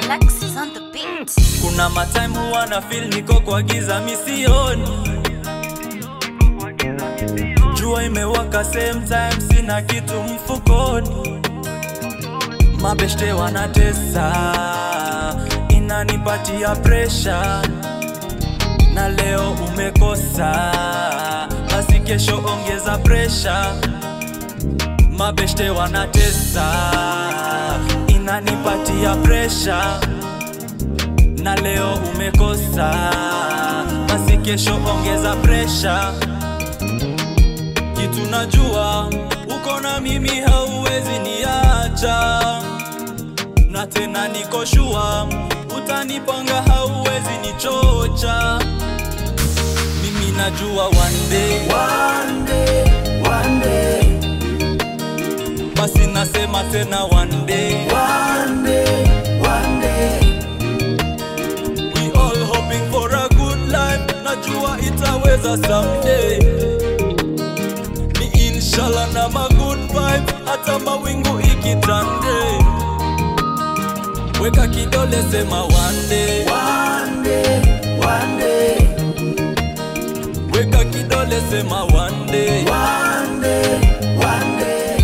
Alexis on the beat. kuna matime huwa na feel niko kwa giza misioni jua imewaka same time sina kitu mfukoni mabeshte wanatesa inanipatia presha na leo umekosa basi kesho ongeza presha mabeshte wanatesa inanipatia presha na leo umekosa basi kesho ongeza presha kitu najua uko na mimi hauwezi niacha na tena niko shua utanipanga hauwezi nichocha mimi najua one day, One day, one day, basi nasema tena one day. one day, one day. We all hoping for a good life, najua itaweza someday. Ni inshallah na ma good vibe, hata mawingu ikitande. Weka kidole sema one day, One day, one day, weka kidole sema one day. one day, one day.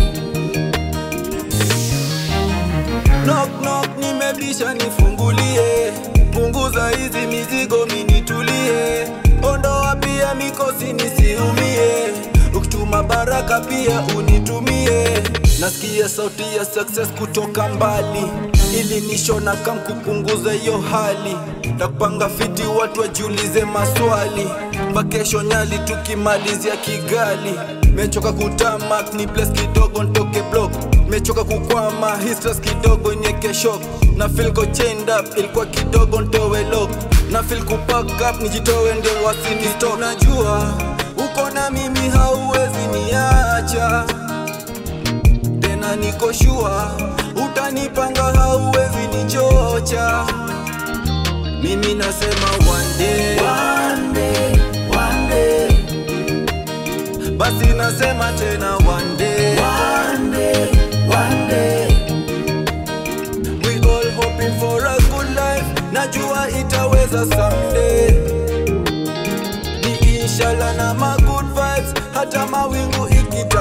Knock knock, nimebisha nifungulie, punguza hizi mizigo minitulie, ondoa pia mikosi nisiumie, ukituma baraka pia unitumie. Nasikia sauti ya success kutoka mbali, ili nishona kam kupunguza hiyo hali, takupanga fiti watu wajiulize maswali, vakesho Nyali tukimalizia Kigali, mechoka kutamak ni place kidogo ntoke block mechoka kukwama hii stress kidogo nieke shock na feel go chained up ilikuwa kidogo ntowe lock na feel kupack up nijitowe ndio wasini stop najua uko na mimi hauwezi niacha tena niko shua utanipanga hauwezi nichocha mimi nasema one day One day, one day, basi nasema tena one day one day, one day. We all hoping for a good life, najua itaweza someday. Ni inshallah na ma good vibes, hata mawingu ikita